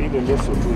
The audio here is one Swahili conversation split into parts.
ile leso tu.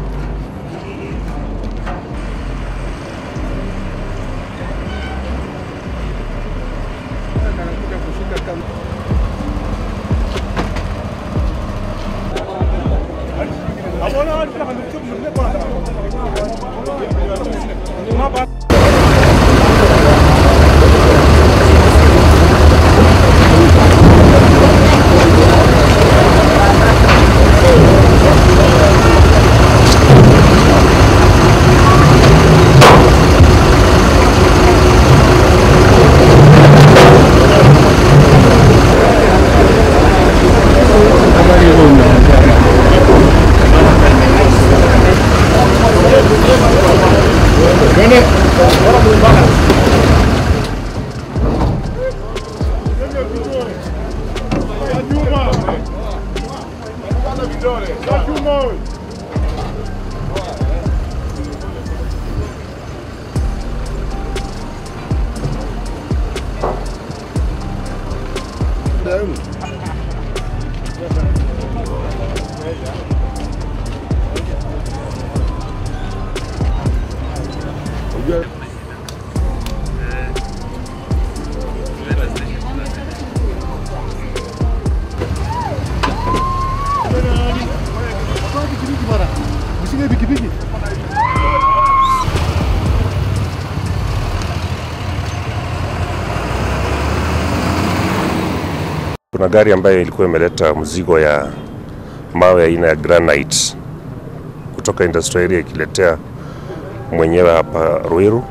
Kuna gari ambayo ilikuwa imeleta mzigo ya mawe aina ya granite kutoka industrial area ikiletea mwenyewe hapa Ruiru.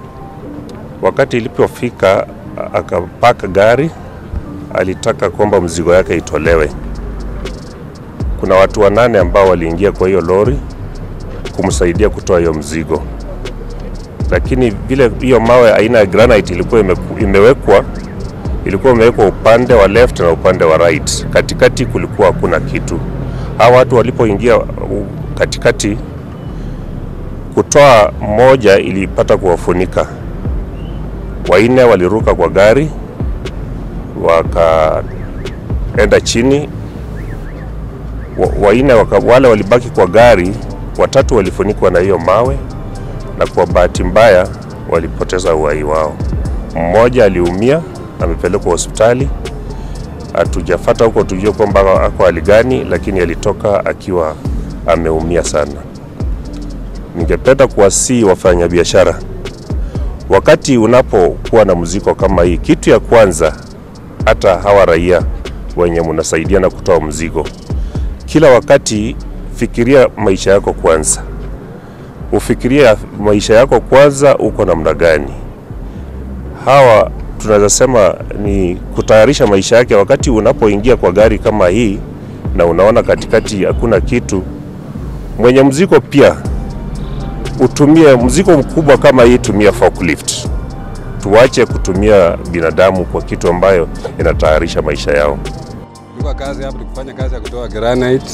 Wakati ilipofika akapaka gari, alitaka kwamba mzigo yake itolewe. Kuna watu wanane ambao waliingia kwa hiyo lori kumsaidia kutoa hiyo mzigo, lakini vile hiyo mawe aina ya granite ilikuwa imeku- imewekwa ilikuwa imewekwa upande wa left na upande wa right. Katikati kulikuwa hakuna kitu. Hawa watu walipoingia uh, katikati, kutoa mmoja ilipata kuwafunika, wanne waliruka kwa gari wakaenda chini, Wa- wanne waka, wale walibaki kwa gari, watatu walifunikwa na hiyo mawe, na kwa bahati mbaya walipoteza uhai wao. Mmoja aliumia amepelekwa hospitali. Hatujafata huko tujue kwamba ako hali gani, lakini alitoka akiwa ameumia sana. Ningependa kuwasihi wafanyabiashara, wakati unapokuwa na mzigo kama hii, kitu ya kwanza, hata hawa raia wenye mnasaidiana kutoa mzigo, kila wakati fikiria maisha yako kwanza, ufikirie maisha yako kwanza, uko namna gani hawa tunaweza sema ni kutayarisha maisha yake. Wakati unapoingia kwa gari kama hii na unaona katikati hakuna kitu, mwenye mzigo pia utumie mzigo mkubwa kama hii, tumia forklift. Tuache kutumia binadamu kwa kitu ambayo inatayarisha maisha yao. Tulikuwa kazi hapa tukifanya kazi ya kutoa granite.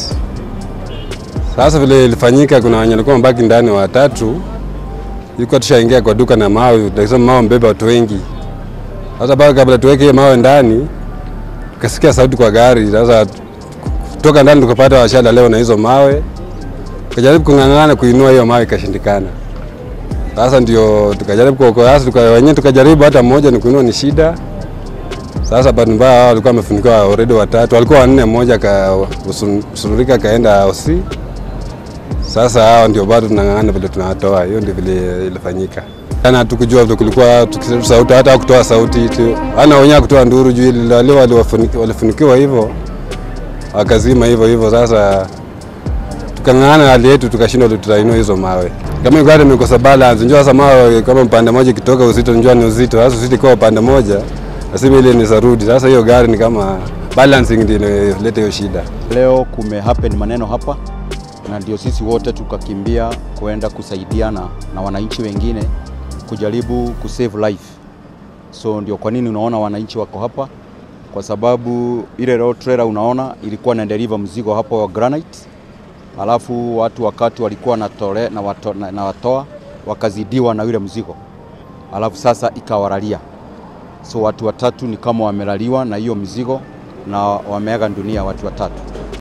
Sasa vile ilifanyika, kuna wenye walikuwa mabaki ndani watatu, ilikuwa tushaingia kwa duka na mawe, tukasema mawe mbeba watu wengi. Sasa bado kabla tuweke hiyo mawe ndani, tukasikia sauti kwa gari. Sasa kutoka ndani tukapata washala leo na hizo mawe, tukajaribu kung'ang'ana kuinua hiyo mawe ikashindikana. Sasa ndio tukajaribu kuokoa, sasa tuka, wenyewe tukajaribu, hata mmoja ni kuinua ni shida. Sasa bahati mbaya hao walikuwa wamefunikiwa already watatu, walikuwa wanne, mmoja kasururika kaenda OC. Sasa hao ndio bado tunang'ang'ana vile tunawatoa, hiyo ndio vile ilifanyika. Jana hatukujua vile kulikuwa tukisema sauti, hata kutoa sauti tu, ana wenyewe kutoa nduru juu ile wale waliwafunikiwa- walifunikiwa hivyo wakazima hivyo hivyo. Sasa tukang'ang'ana na hali yetu, tukashindwa tutainua hizo mawe. Kama hiyo gari imekosa balance, njoo sasa mawe kama upande moja ikitoka uzito, njoo ni uzito. Sasa uzito kwa upande moja, lazima ile ni sarudi. Sasa hiyo gari ni kama balancing ndio inaleta hiyo shida. Leo kume happen maneno hapa, na ndio sisi wote tukakimbia kuenda kusaidiana na wananchi wengine kujaribu kusave life. So ndio kwa nini unaona wananchi wako hapa, kwa sababu ile road trailer unaona ilikuwa na deliver mzigo hapo wa granite, alafu watu wakati walikuwa natole, na, wato, na, na watoa wakazidiwa na yule mzigo, alafu sasa ikawalalia. So watu watatu ni kama wamelaliwa na hiyo mzigo na wameaga dunia watu watatu.